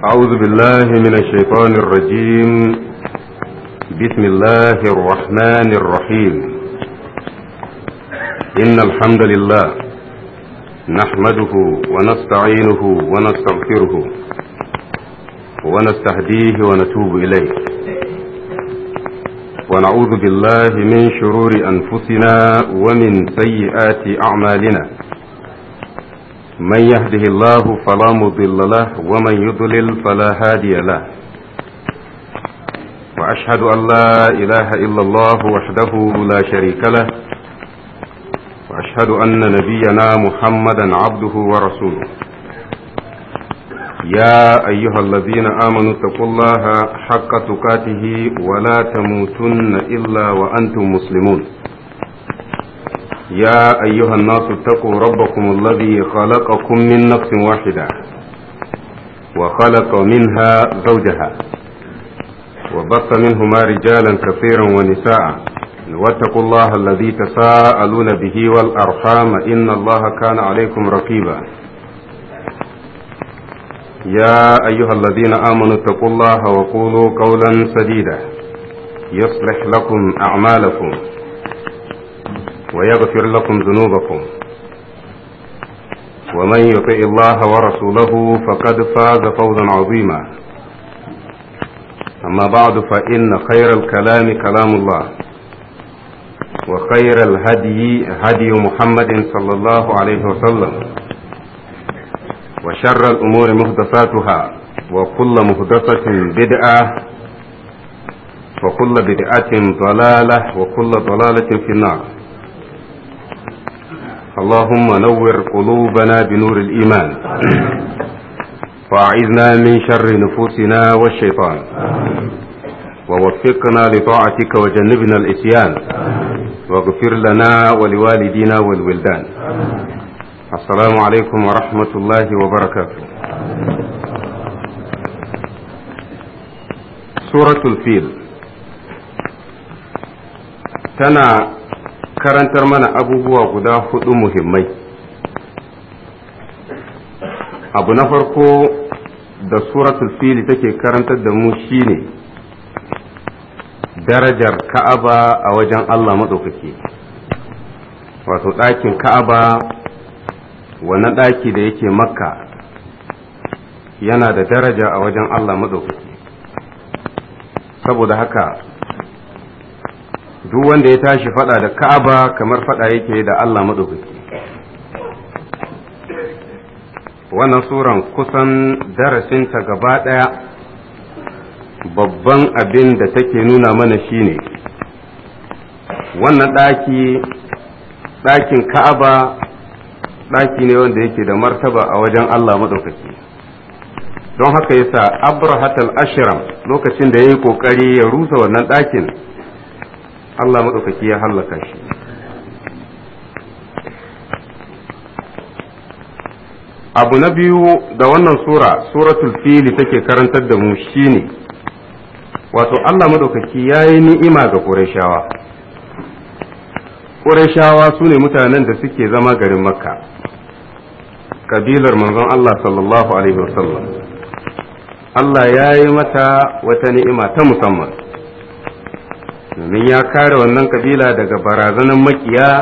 أعوذ بالله من الشيطان الرجيم بسم الله الرحمن الرحيم إن الحمد لله نحمده ونستعينه ونستغفره ونستهديه ونتوب إليه ونعوذ بالله من شرور أنفسنا ومن سيئات أعمالنا من يهده الله فلا مضل له ومن يضلل فلا هادي له وأشهد أن لا إله إلا الله وحده لا شريك له وأشهد أن نبينا محمدا عبده ورسوله يا أيها الذين آمنوا اتقوا الله حق تقاته ولا تموتن إلا وأنتم مسلمون يا أيها الناس اتقوا ربكم الذي خلقكم من نفس واحدة وخلق منها زوجها وبث منهما رجالا كثيرا ونساء واتقوا الله الذي تساءلون به والأرحام إن الله كان عليكم رقيبا يا أيها الذين آمنوا اتقوا الله وقولوا قولا سديدا يصلح لكم أعمالكم ويغفر لكم ذنوبكم ومن يطع الله ورسوله فقد فاز فوزا عظيما أما بعد فإن خير الكلام كلام الله وخير الهدي هدي محمد صلى الله عليه وسلم وشر الأمور محدثاتها وكل محدثة بدعة وكل بدعة ضلالة وكل ضلالة في النار اللهم نور قلوبنا بنور الإيمان وأعذنا من شر نفوسنا والشيطان ووفقنا لطاعتك وجنبنا الإتيان واغفر لنا ولوالدينا والولدان السلام عليكم ورحمة الله وبركاته سورة الفيل تنا karantar mana abubuwa guda hudu muhimmai abu na farko da suratul fili take karantar da mu shine darajar ka'aba a wajen Allah maɗaukaki wato ɗakin ka'aba wannan ɗaki da yake makka yana da daraja a wajen Allah maɗaukaki saboda haka duk wanda ya tashi fada da ka'aba kamar fada yake da Allah maɗaukaki wannan suran kusan darasinta gaba ɗaya babban abin da take nuna mana shine wannan ɗaki ɗakin ka'aba ɗaki ne wanda yake da martaba a wajen Allah maɗaukaki don haka yasa abrahatal ashram lokacin da ya yi ƙoƙari ya rusa wannan ɗakin Allah maɗaukaki ya hallaka shi abu na biyu da wannan sura suratul fili take karantar da mu shine wato Allah maɗaukaki ya yi ni'ima ga ƙurashawa ƙurashawa su ne mutanen da suke zama garin makka kabilar manzon Allah sallallahu alaihi wasallam Allah ya yi mata wata ni'ima ta musamman domin ya kare wannan kabila daga barazanan makiya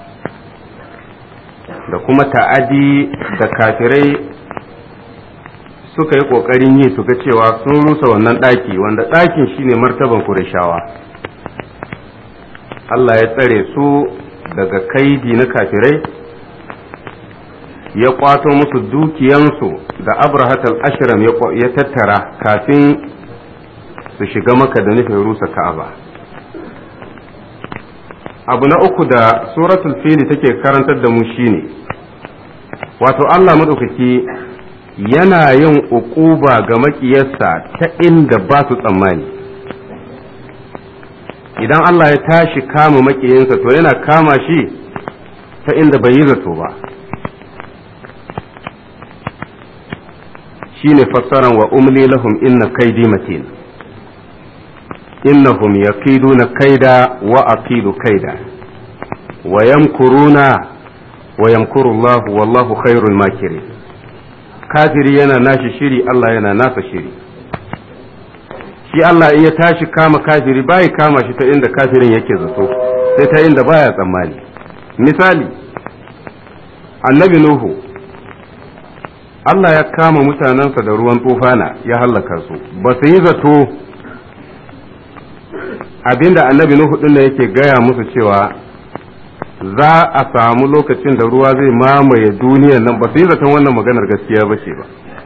da kuma ta'adi da kafirai suka yi ƙoƙarin yi su ga cewa sun rusa wannan ɗaki wanda ɗakin shine martaban kurashawa Allah ya tsare su daga kaidi na kafirai ya kwato musu dukiyansu da abrahatal ashram ya tattara kafin su shiga maka da nufin rusa ka'aba. abu na uku da suratul fili take karantar da mu shine wato Allah maɗaukaki yana yin uquba ga makiyarsa ta inda ba su tsammani idan Allah ya tashi kama makiyinsa to yana kama shi ta inda bai yi zato ba shine fassaran wa umli lahum inna kaidi matin innahum yakiduna kaida wa akidu kaida wa yamkuruna wa yamkuru Allah wallahu khairul makirin kafiri yana nashi shiri Allah yana nasa shiri shi Allah in ya tashi kama kafiri bai kama shi ta inda kafirin yake zato sai ta inda baya tsammani misali annabi nuhu Allah ya kama mutanensa da ruwan tufana ya hallaka su ba su yi zato abinda annabi nuhu din yake gaya musu cewa za a samu lokacin da ruwa zai mamaye duniyar nan ba su yi zaton wannan maganar gaskiya ba ce ba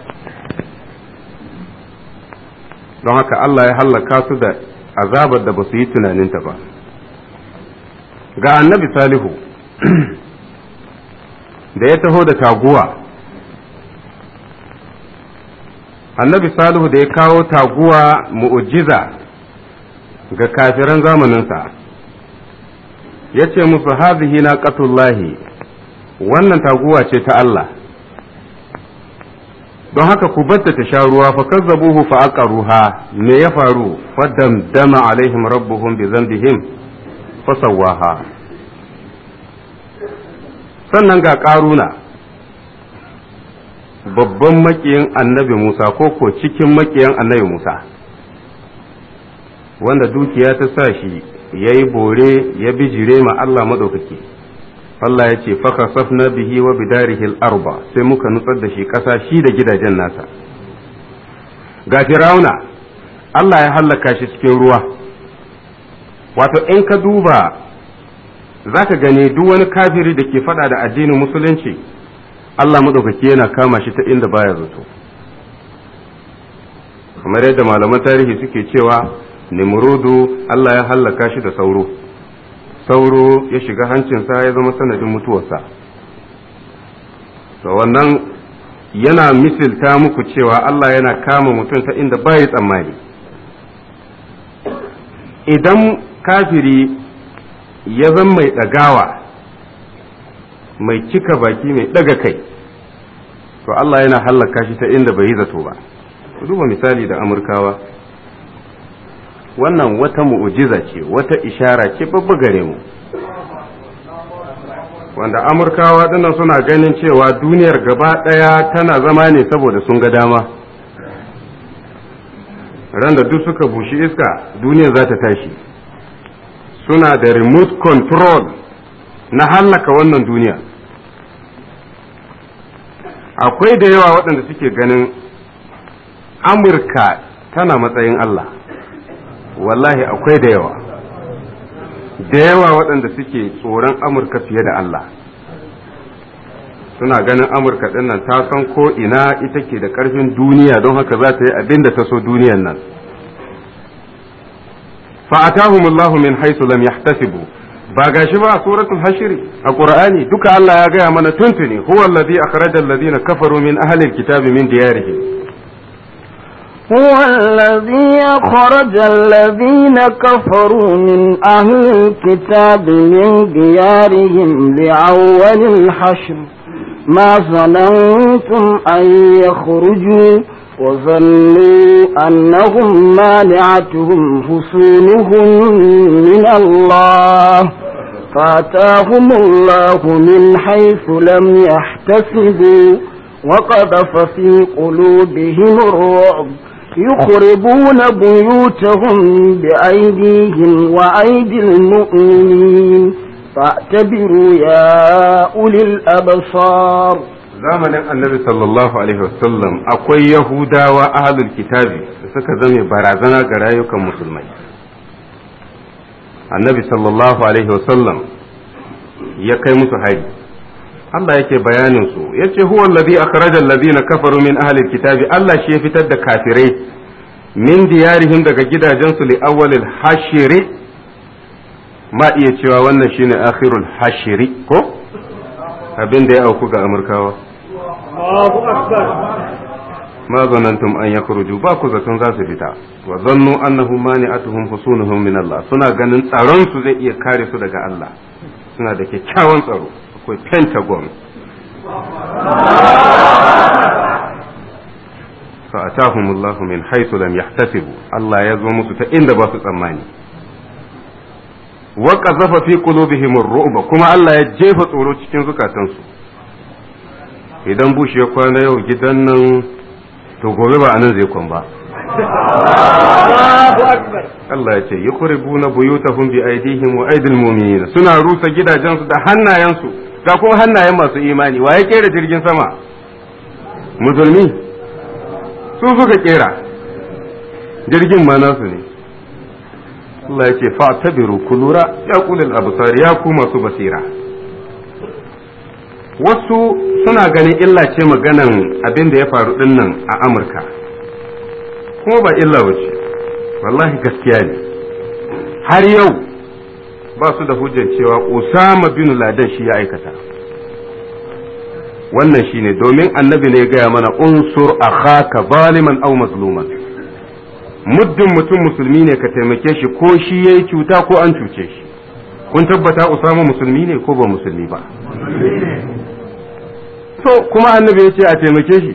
don haka Allah ya hallaka su da azabar da ba su yi tunaninta ba ga annabi salihu da ya taho da taguwa annabi salihu da ya kawo taguwa mu'ujiza ga kafiran zamaninsa ya ce musu hazihi na ƙatullahi wannan taguwa ce ta Allah don haka ku batta ta sha ruwa fa kazzabuhu fa aqaruha me ya faru faddamdama alaihim rabbuhum bi dhanbihim fa sawaha sannan ga karuna babban makiyin annabi Musa ko ko cikin makiyan annabi Musa wanda dukiya ta sa shi ya yi bore ya bijire ma Allah maɗaukaki Allah ya ce faka safna bihi wa bidarihi arba sai muka nutsar da shi ƙasa shi da gidajen nasa ga firauna Allah ya hallaka shi cikin ruwa wato in ka duba za ka gani duk wani kafiri da ke faɗa da addinin musulunci Allah maɗaukaki yana kama shi ta inda baya zato kamar yadda malaman tarihi suke cewa nimrudu Allah ya hallaka shi da sauro sauro ya shiga hancinsa ya zama sanadin mutuwarsa to wannan yana misilta muku cewa Allah yana kama mutum ta inda bai tsammani idan kafiri ya zama mai ɗagawa mai cika baki mai ɗaga kai to Allah yana hallaka shi ta inda bai yi zato ba duba misali da amurkawa wannan wata mu'ujiza ce wata ishara ce babba gare mu wanda amurkawa dinnan suna ganin cewa duniyar gaba ɗaya tana zama ne saboda sun ga dama ran da duk suka bushi iska duniyar za ta tashi suna da remote control na hallaka wannan duniya akwai da yawa waɗanda suke ganin amurka tana matsayin allah wallahi akwai da yawa da yawa waɗanda suke tsoron amurka fiye da Allah suna ganin amurka ɗin nan ta san ko ina ita ke da ƙarfin duniya don haka za ta yi abin da ta so duniyan nan fa'atahumullahu min haisu lam yahtasibu ba gashi ba a suratul hashiri a qur'ani duka Allah ya gaya mana tuntuni huwa allazi akhraja alladhina kafaru min ahli alkitabi min diyarihim هو الذي أخرج الذين كفروا من أهل الكتاب من ديارهم لأول الحشر ما ظننتم أن يخرجوا وظنوا أنهم مانعتهم حصونهم من الله فأتاهم الله من حيث لم يحتسبوا وقذف في قلوبهم الرعب يخربون بيوتهم بأيديهم وأيدي المؤمنين فاعتبروا يا أولي الأبصار zamanin annabi sallallahu alaihi wasallam akwai yahudawa ahlul kitabi da suka zame barazana ga rayukan musulmai annabi sallallahu alaihi wasallam ya kai musu hari Allah yake bayanin su yace huwa allazi akhraja allazina kafaru min ahli kitabi Allah shi ya fitar da kafirai min diyarihim daga gidajensu li awwalil hashiri ma iya cewa wannan shine akhirul hashiri ko abin da ya auku ga amurkawa ma zanantum an yakhruju ba ku zaton za su fita wa zannu annahum mani'atuhum husunuhum min Allah suna ganin tsaron su zai iya kare su daga Allah suna da kyakkyawan tsaro akwai pentagon فأتاهم الله من حيث لم يحتسبوا الله يزوم musu ta inda ba su tsammani wa qazafa fi qulubihim ar-ru'ba kuma Allah ya jefa tsoro cikin zukatansu idan bush ya kwana yau gidan nan to gobe ba anan zai kwan ba Allah ya ce yi kuribu na buyutahum bi aidihim wa aidil mu'minin suna rusa gidajensu da hannayensu ga kuma hannayen masu imani wa ya kera jirgin sama musulmi su suka kera jirgin ma nasu ne Allah ya ce fa tabiru kulura ya kulil absar ya ku masu basira wasu suna ganin illa ce maganan abin da ya faru dinnan a Amurka kuma ba illa wace wallahi gaskiya ne har yau ba su da hujjar cewa Usama bin Laden shi ya aikata wannan shine domin annabi ne ya gaya mana unsur akhaka zaliman aw mazluman muddin mutum musulmi ne ka taimake shi ko shi yayi cuta ko an cuce shi kun tabbata Usama musulmi ne ko ba musulmi ba to kuma annabi ya ce a taimake shi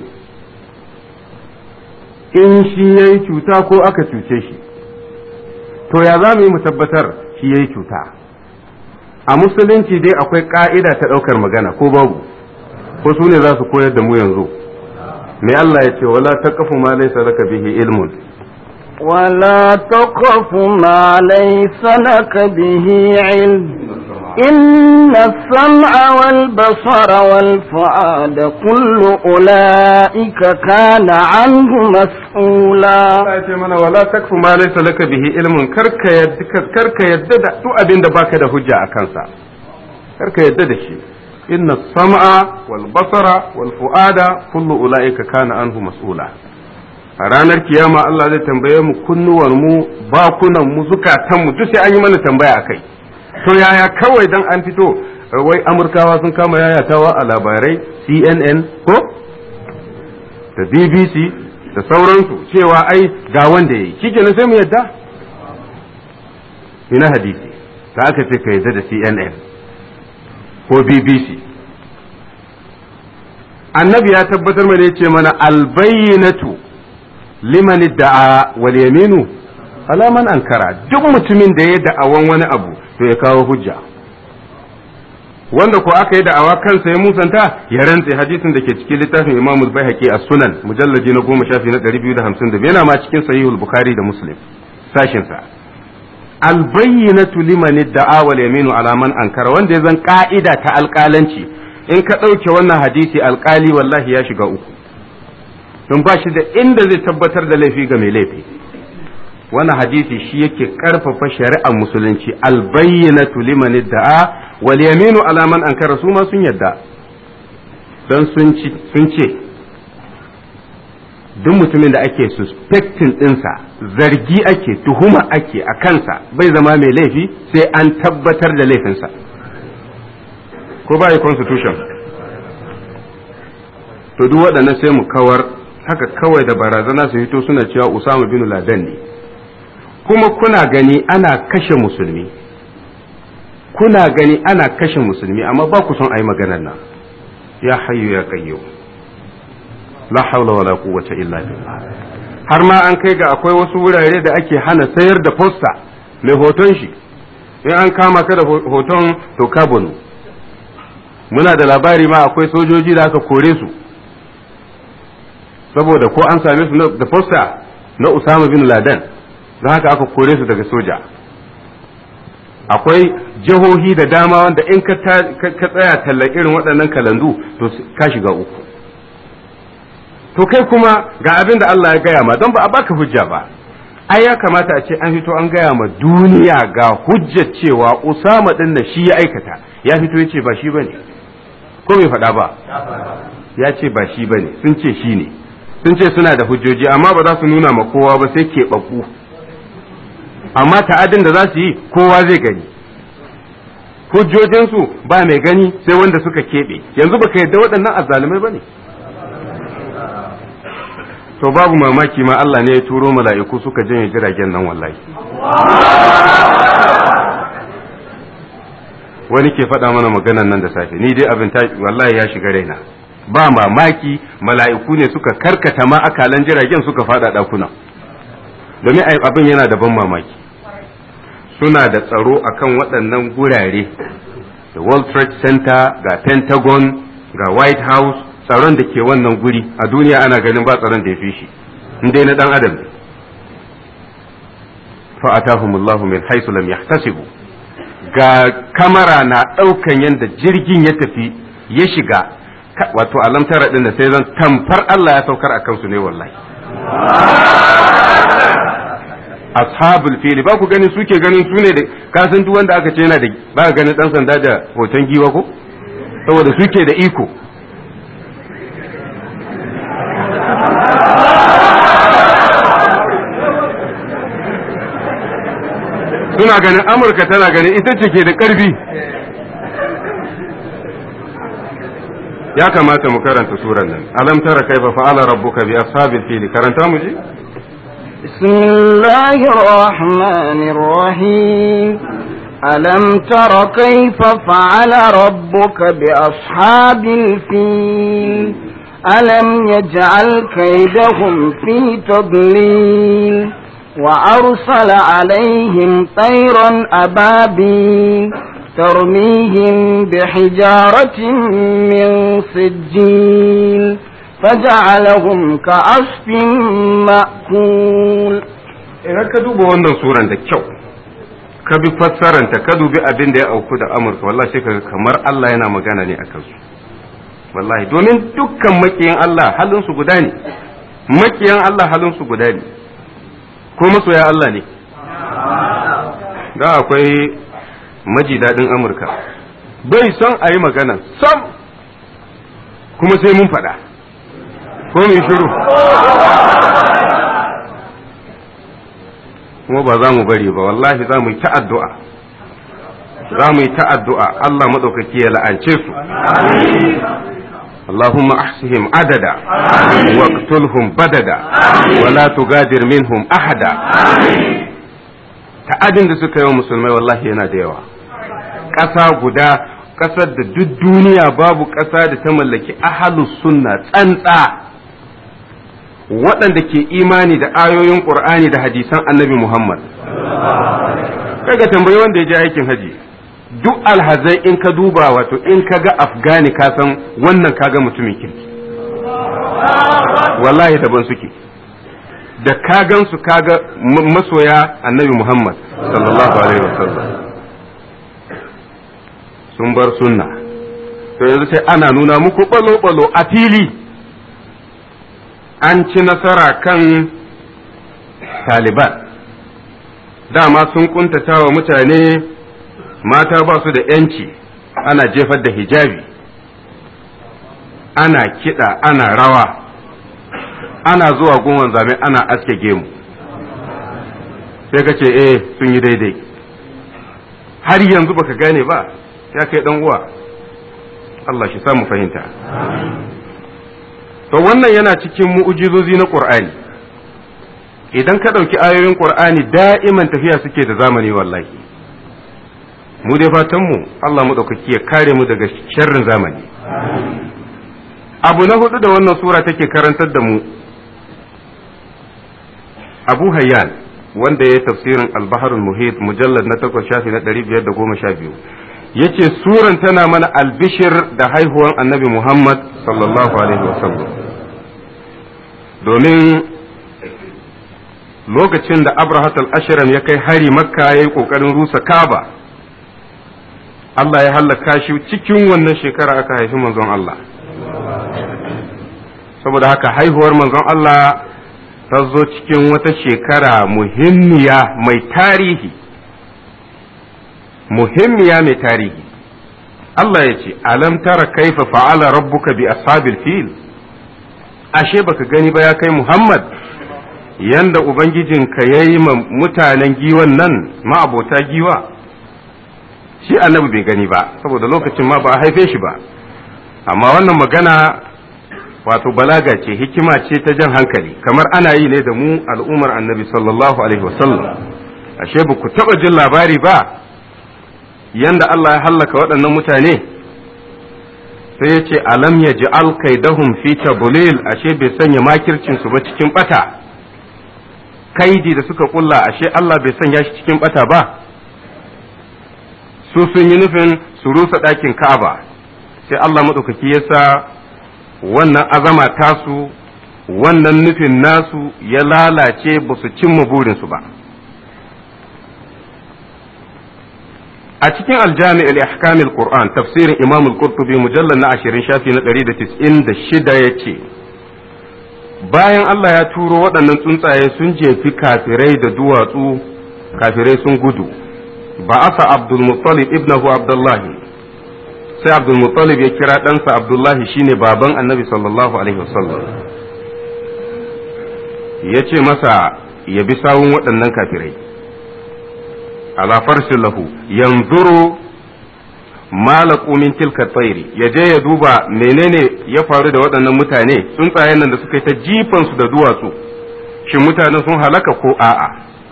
in shi ya yi cuta ko aka cuce shi to ya za mu yi mu tabbatar shi ya yi cuta a musulunci dai akwai ka'ida ta ɗaukar magana ko babu ko su ne za su koyar da mu yanzu me Allah ya ce wala taqfu ma laysa laka bihi ilmun ولا تقف ما ليس لك به علم إن السمع والبصر والفؤاد كل أولئك كان عنه مسؤولا Allah ya ce mana wala takfu ma laysa laka bihi ilmun karka yadda karka yadda da duk abin da baka da hujja a kansa karka yadda da shi inna sam'a wal basara wal fuada kullu ulaika kana anhu mas'ula a ranar kiyama Allah zai tambaye mu kunnuwar mu bakunan mu zukatan mu duk sai an yi mana tambaya akai to yaya kawai dan an fito wai amurkawa sun kama yayatawa a labarai CNN ko da BBC da sauransu cewa ai ga wanda yayi shikenan sai mu yadda ina hadisi da aka ce ka yadda da CNN ko BBC annabi ya tabbatar mana yace mana albayyinatu liman da'a wal yaminu ala man ankara duk mutumin da ya da'awan wani abu to ya kawo hujja wanda ko aka yi da'awa kansa ya musanta ya rantse hadisin da ke cikin littafin Imam al-Baihaqi as-Sunan mujallaji na 10 shafi na 252 yana ma cikin sahihul Bukhari da Muslim sashin sa al-bayyinatu liman da'a wal yaminu ala man ankara wanda ya zan ka'ida ta alƙalanci in ka ɗauke wannan hadisi alƙali wallahi ya shiga uku don ba shi da inda zai tabbatar da laifi ga mai laifi wannan hadisi shi yake karfafa shari'ar musulunci albayyinatu liman da'a wal yaminu ala man ankara su ma sun yadda don sun ce duk mutumin da ake suspecting ɗinsa zargi ake tuhuma ake a kansa bai zama mai laifi sai an tabbatar da laifinsa ko ba yi constitution to duk waɗannan sai mu kawar haka kawai da barazana su hito suna cewa Usama bin Laden ne kuma kuna gani ana kashe musulmi kuna gani ana kashe musulmi amma ba ku son a yi maganar nan ya hayyu ya kayyo la haula wala quwwata illa billah har ma an kai ga akwai wasu wurare da ake hana sayar da posta mai hoton shi in an kama ka da hoton to ka bunu muna da labari ma akwai sojoji da aka kore su saboda ko an same su da posta na Usama bin Laden don haka aka kore su daga soja akwai jihohi da dama wanda in ka tsaya tallar irin waɗannan kalandu to ka shiga uku to kai kuma ga abin da Allah ya gaya ma don ba a baka hujja ba ai ya kamata a ce an fito an gaya ma duniya ga hujjar cewa Usama din da shi ya aikata ya fito ya ce ba shi bane ko bai faɗa ba ya ce ba shi bane sun ce shi ne sun ce suna da hujjoji amma ba za su nuna ma kowa ba sai keɓaɓɓu amma ta'adin da za su yi kowa zai gani hujjojinsu ba mai gani sai wanda suka keɓe yanzu baka yadda waɗannan azzalumai ba ne to babu mamaki ma Allah ne ya turo mala'iku suka janye jiragen nan wallahi wani ke faɗa mana maganan nan da safe ni dai abin wallahi ya shiga raina ba mamaki mala'iku ne suka karkata ma akalan jiragen suka fada ɗakuna domin abin yana da ban mamaki suna da tsaro akan waɗannan gurare da world trade center ga pentagon ga white house tsaron da ke wannan guri a duniya ana ganin ba tsaron da ya fi shi in dai na dan adam ne fa atahumullahu min haythu lam yahtasibu ga kamara na daukan yanda jirgin ya tafi ya shiga wato alamtara din da sai zan tamfar Allah ya saukar a kansu ne wallahi ashabul fili ba ku ganin suke ganin su ne da kasan duk wanda aka ce yana da ba ganin dan sanda da hoton giwa ko saboda suke da iko suna ganin amurka tana ganin ita ce ke da ƙarfi ya kamata mu karanta suran nan alam tara kaifa fa'ala rabbuka bi ashabil fili karanta mu ji بسم الله الرحمن الرحيم ألم تر كيف فعل ربك بأصحاب الفيل ألم يجعل كيدهم في تضليل وأرسل عليهم طيرا أبابيل ترميهم بحجارة من سجيل فجعلهم كعصف مأكول idan ka duba wannan suran da kyau ka bi fassaranta ka dubi abin da ya auku da amurka wallahi sai kaga kamar Allah yana magana ne akan su wallahi domin dukkan makiyan Allah halin su guda ne makiyan Allah halin su guda ne ko masoya Allah ne da akwai maji daɗin amurka bai son a yi magana sam kuma sai mun faɗa ko mai shiru kuma ba za mu bari ba wallahi za mu yi ta'addu'a za mu yi ta'addu'a Allah maɗaukaki ya la'ance su اللهم احصهم عددا واقتلهم بددا ولا تغادر منهم احدا ta'adin da suka yi wa musulmai wallahi yana da yawa ƙasa guda ƙasar da duk duniya babu ƙasa da ta mallaki ahalus sunna tsantsa waɗanda ke imani da ayoyin ƙur'ani da hadisan annabi muhammad kaga tambayi wanda ya je aikin haji duk alhazai in ka duba wato in ka ga afgani ka san wannan kaga mutumin kirki wallahi daban suke da ka gansu kaga masoya annabi muhammad sallallahu alaihi wasallam sun bar sunna to yanzu sai ana nuna muku balo-balo a fili an ci nasara kan taliban dama sun kuntata wa mutane mata ba su da ‘yanci ana jefar da hijabi ana kiɗa ana rawa ana zuwa gunwan zame ana aske gemu sai ka ce eh sun yi daidai har yanzu baka gane ba ya kai dan uwa Allah shi samu fahimta to wannan yana cikin mu'ujizozi na Qur'ani idan ka ɗauki ayoyin Qur'ani da'iman tafiya suke da zamani wallahi mu dai fatan mu Allah mu ɗaukaki ya kare mu daga sharrin zamani abu na hudu da wannan sura take karantar da mu Abu Hayyan wanda ya tafsirin al-Baharul Muhit mujallad na takwas shafi na 512 yace suran tana mana albishir da haihuwan Annabi Muhammad sallallahu alaihi wasallam domin lokacin da Abrahat al-Ashram ya kai hari Makka yayi kokarin rusa Kaaba Allah ya hallaka shi cikin wannan shekara aka haifi manzon Allah saboda haka haihuwar manzon Allah ta zo cikin wata shekara muhimmiya mai tarihi muhimmiya mai tarihi Allah ya ce alam tara kaifa fa'ala rabbuka bi ashabil fil ashe baka gani ba ya kai Muhammad yanda ubangijinka yayi ma mutanen giwan nan ma'abota giwa shi annabi bai gani ba saboda lokacin ma ba a haife shi ba amma wannan magana wato balaga ce hikima ce ta jan hankali kamar ana yi ne da mu al'ummar annabi sallallahu alaihi wasallam ashe ba ku taɓa jin labari ba yanda Allah ya hallaka waɗannan mutane sai ya ce alam ya ji alkaidahum fi tabulil ashe bai sanya makircinsu ba cikin ɓata kaidi da suka kulla ashe Allah bai sanya shi cikin ɓata ba su sun yi nufin su rusa ɗakin ka'aba sai Allah maɗaukaki ya sa wannan azama tasu wannan nufin nasu ya lalace ba su cimma burinsu ba a cikin aljami al-ihkam al-qur'an tafsirin imam al-qurtubi mujallal na 20 shafi na 196 yace bayan Allah ya turo waɗannan tsuntsaye sun jefi kafirai da duwatsu kafirai sun gudu ba asa abdul muttalib ibnahu abdullahi sai abdul muttalib ya kira ɗansa abdullahi shine baban annabi sallallahu alaihi wasallam ya ce masa ya bi sawun waɗannan kafirai ala farsin lahu yanzuru malaku min tilka tsairi ya je ya duba menene ya faru da waɗannan mutane tsuntsayen nan da suka yi ta jifansu da duwatsu shin mutanen sun halaka ko a'a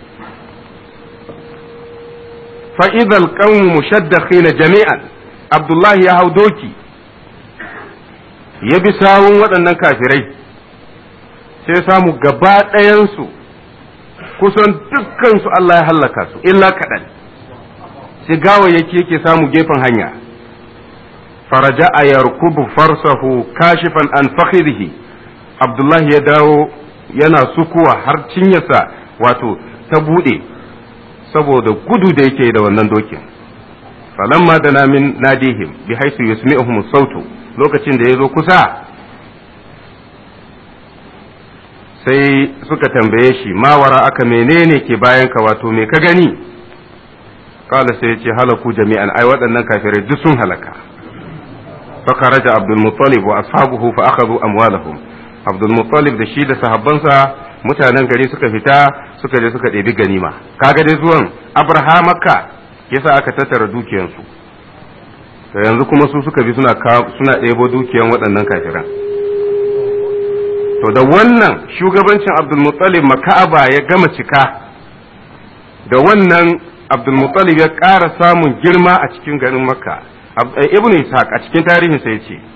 fa'idal qawmu mushaddaqina jami'an abdullahi ya hau doki ya bi sawun waɗannan kafirai sai samu gaba ɗayansu kusan dukkansu Allah ya hallaka su illa kaɗan sai gawayyaki yake samu gefen hanya faraja a yarkubu farsahu kashifan an fakhirihi abdullahi ya dawo yana sukuwa har cinyarsa wato ta buɗe saboda gudu da yake da wannan dokin falamma da namin nadihim bi haisu yusmi'uhum sautu lokacin da ya zo kusa sai suka tambaye shi mawara aka menene ke bayan ka wato me ka gani kala sai ya ce halaku jami'an ai waɗannan kafirai duk sun halaka fakaraja abdul muttalib wa ashabuhu fa akhadhu amwalahum abdul muttalib da shi da sahabbansa mutanen gari suka fita suka je suka ɗebi ganima kaga dai zuwan abrahamaka yasa aka tattara dukiyansu to yanzu kuma su suka bi suna suna ɗebo dukiyan waɗannan kafiran to da wannan shugabancin abdulmuttalib maka'aba ya gama cika da wannan abdulmuttalib ya ƙara samun girma a cikin garin makka ibn ishaq a cikin tarihinsa ya ce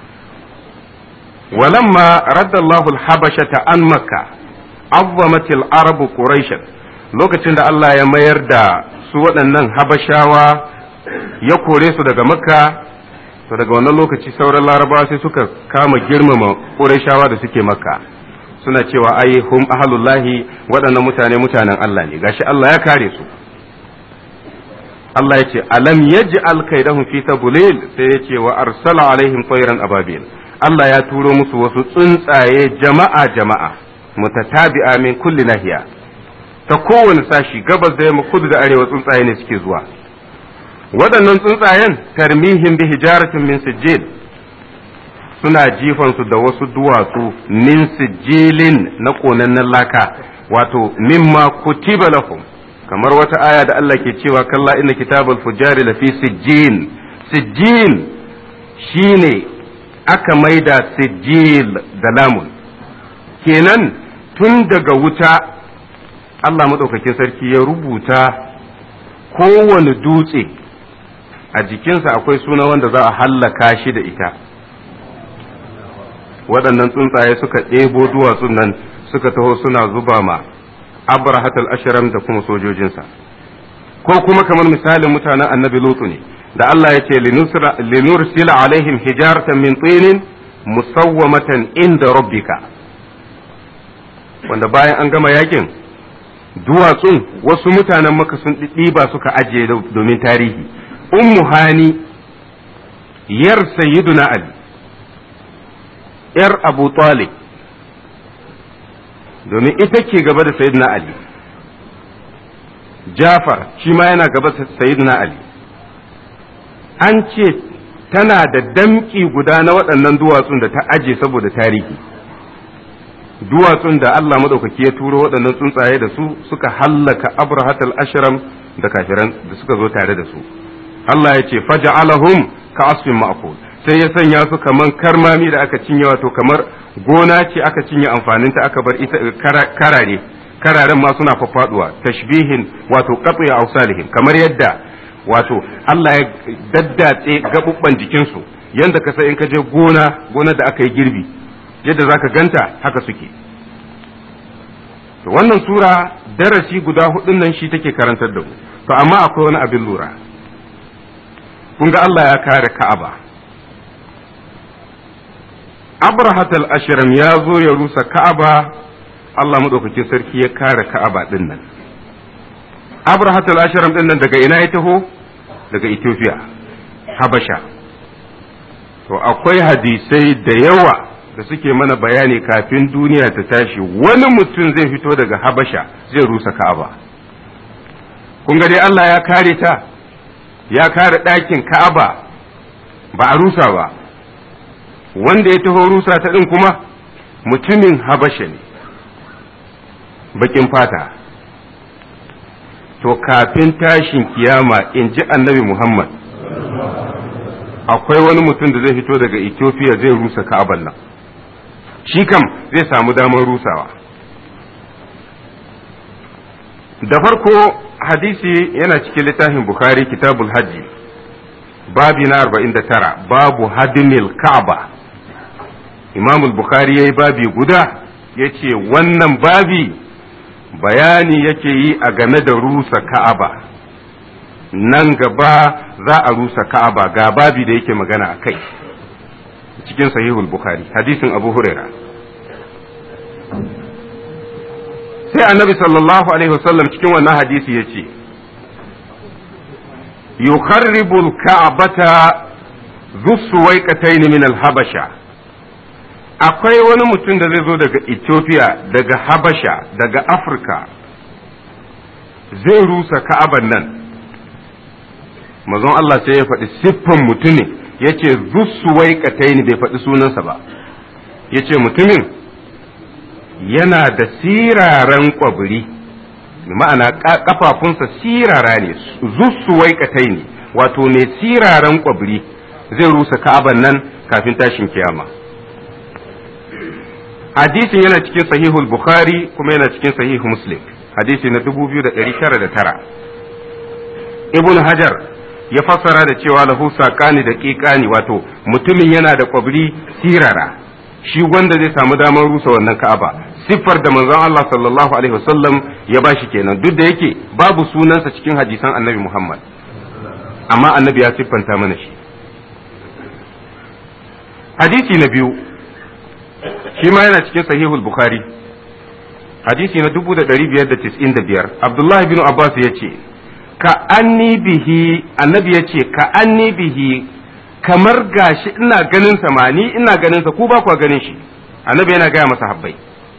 walamma raddallahu al-habashata an makka azzamatil arabu quraishan lokacin da Allah ya mayar da su waɗannan habashawa ya kore su daga makka to daga wannan lokaci sauran larabawa sai suka kama girmama ƙurashawa da suke makka suna cewa ai hum ahalullahi waɗannan mutane mutanen Allah ne gashi Allah ya kare su Allah ya ce alam yaj'al kaidahum fi tabulil sai ya ce wa arsala alaihim tayran ababil Allah ya turo musu wasu tsuntsaye jama'a jama'a mutatabi'a min kulli nahiya ta kowane sashi gabas da yamma kudu da arewa tsuntsaye ne suke zuwa waɗannan tsuntsayen tarmihin bi hijaratin min sijil suna jifansu da wasu duwatsu min sijilin na ƙonannen laka wato mimma kutiba lahum kamar wata aya da Allah ke cewa kalla inna kitabul fujari lafi sijjin sijjin shine aka maida sijil da lamun kenan tun daga wuta Allah maɗaukakin sarki ya rubuta kowane dutse a jikinsa akwai suna wanda za a hallaka shi da ita waɗannan tsuntsaye suka ɗebo duwatsun nan suka taho suna zuba ma abrahatul ashram da kuma sojojinsa ko kuma kamar misalin mutanen annabi lutu ne da Allah ya ce linursila alaihim hijaratan min tinin musawwamatan inda rabbika wanda bayan an gama yakin duwatsun wasu mutanen maka sun ɗiba suka ajiye domin tarihi ummu hani yar sayyiduna ali yar abu talib domin ita ke gaba da sayyiduna ali jafar shi ma yana gaba da sayyiduna ali an ce tana da damki guda na waɗannan duwatsun da ta aje saboda tarihi duwatsun da Allah maɗaukaki ya turo waɗannan tsuntsaye da su suka hallaka abrahatal ashram da kafiran da suka zo tare da su Allah ya ce faja'alahum ka asfin ma'kul sai ya sanya su kaman karmami da aka cinye wato kamar gona ce aka cinye amfaninta aka bar ita karare kararen ma suna fafaduwa tashbihin wato qat'i awsalihim kamar yadda wato Allah ya daddatse gabubban jikinsu yanda ka sai in ka je gona gona da aka yi girbi yadda zaka ganta haka suke to wannan sura darasi guda hudun nan shi take karantar da mu to amma akwai wani abin lura kun ga Allah ya kare Ka'aba abrahatal ashiram ya zo ya rusa ka'aba Allah maɗaukakin sarki ya kare ka'aba ɗin nan abrahatal ashiram ɗin nan daga ina ya taho daga ethiopia habasha to akwai hadisai da yawa da suke mana bayani kafin duniya ta tashi wani mutum zai fito daga habasha zai rusa ka'aba kun ga dai Allah ya kare ta ya kare ɗakin ka'aba ba a rusa ba wanda ya taho rusa ta ɗin kuma mutumin habasha ne bakin fata to kafin tashin kiyama in ji annabi muhammad akwai wani mutum da zai fito daga ethiopia zai rusa ka'aban nan shi kam zai samu damar rusawa da farko hadisi yana cikin littafin bukhari kitabul hajji babi na 49 babu hadimil ka'aba imamul bukhari ya yi babi guda ya ce wannan babi bayani yake yi a game da rusa ka'aba nan gaba za a rusa ka'aba ga babi da yake magana a kai cikin sahihul bukhari hadisin abu huraira sai annabi sallallahu alaihi wasallam cikin wannan hadisi ya ce yukharribu al-ka'bata dhu suwaiqatayn min al-habasha akwai wani mutum da zai zo daga Ethiopia daga Habasha daga Afirka zai rusa ka'aban nan mazan Allah sai ya faɗi siffan mutumin ya ce zussuwai kataini bai faɗi sunansa ba ya ce mutumin yana da siraran ƙwabiri ma'ana ƙafafunsa sirara ne zussuwai kataini wato mai siraran ƙwabiri zai rusa ka'aban nan kafin tashin kiyama. hadisin yana cikin sahihul bukhari kuma yana cikin sahih muslim hadisi na 2909 ibn hajar ya fassara da cewa lahu saƙani da ƙiƙani wato mutumin yana da ƙwabri sirara shi wanda zai samu damar rusa wannan ka'aba siffar da manzon Allah sallallahu alaihi wasallam ya bashi kenan duk da yake babu sunansa cikin hadisan annabi Muhammad amma annabi ya siffanta mana shi hadisi na biyu shi ma yana cikin sahihul bukhari hadisi na 1595 abdullahi bin abbas ya ce ka anni bihi annabi ya ce ka anni bihi kamar gashi ina ganin sa ma ni ina ganin sa ku ba ku ganin shi annabi yana gaya masa habbai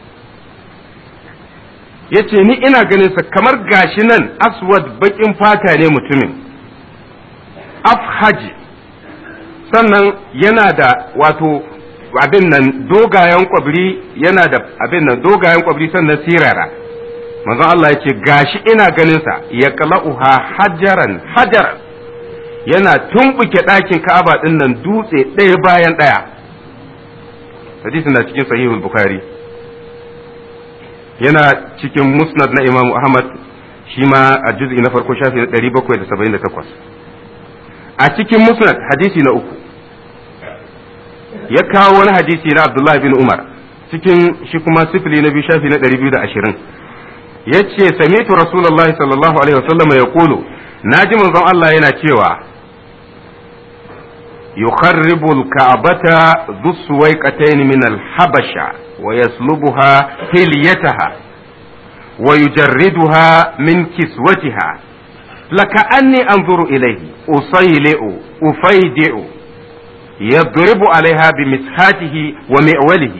ya ce ni ina ganin sa kamar gashi nan aswad bakin fata ne mutumin afhaji sannan yana da wato abin nan dogayen kwabri yana da abin nan dogayen kwabri sannan sirara manzon Allah ya ce gashi ina ganin sa ya qala'uha hajaran hajaran yana tumbuke ɗakin Ka'aba din nan dutse ɗaya bayan ɗaya hadisi na cikin sahihul bukhari yana cikin musnad na Imam Ahmad shi ma a juz'i na farko shafi na 778 a cikin musnad hadisi na uku ya kawo wani hadisi na Abdullah bin Umar cikin shi kuma sifili na biyu shafi na 220 ya ce samitu Rasulullahi sallallahu alaihi wasallam ya kulu na ji manzon Allah yana cewa يخرب الكعبة ذو السويقتين من الحبشة ويسلبها حليتها ويجردها من كسوتها لكأني أنظر إليه أصيلئ أفيدئ يضرب عليها بمسحاته ومئوله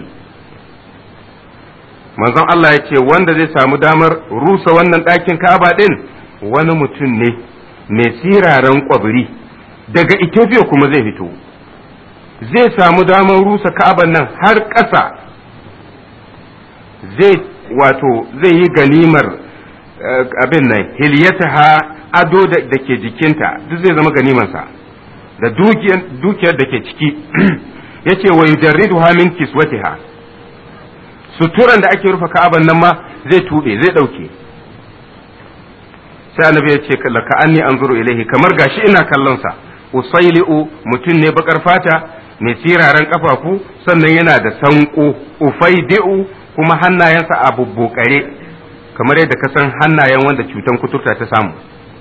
manzon Allah ya ce wanda zai samu damar rusa wannan ɗakin ka'aba ɗin wani mutum ne mai siraran ƙwabiri daga Ethiopia kuma zai fito zai samu damar rusa ka'aban nan har ƙasa zai wato zai yi ganimar abin nan hilyataha ado da ke jikinta duk zai zama ganimansa da dukiyar da ke ciki ya ce wa yujarridu min kiswatiha suturan da ake rufe ka'aban nan ma zai tuɓe zai ɗauke sai annabi ya ce laka anni anzuru ilaihi kamar gashi ina kallon sa usaili'u mutum ne bakar fata mai siraran kafafu sannan yana da sanko ufaidi'u kuma hannayensa a bubbukare kamar yadda ka san hannayen wanda cutan kuturta ta samu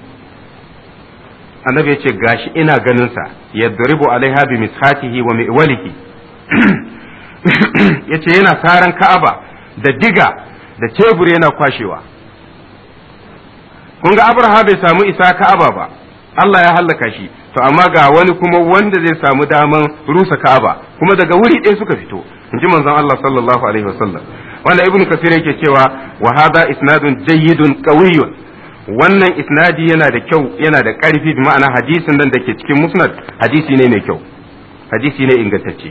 annabi ya ce gashi ina ganin sa yadribu alaiha bi mishatihi wa mi'walihi ya ce yana saran ka'aba da diga da tebur yana kwashewa kun ga abraha bai samu isa ka'aba ba Allah ya hallaka shi to amma ga wani kuma wanda zai samu daman rusa ka'aba kuma daga wuri ɗaya suka fito in ji manzon Allah sallallahu alaihi wasallam wanda ibn kasir yake cewa wa hada isnadun jayyidun qawiyyun wannan isnadi yana da kyau yana da ƙarfi bi ma'ana hadisin nan da ke cikin musnad hadisi ne mai kyau hadisi ne ingantacce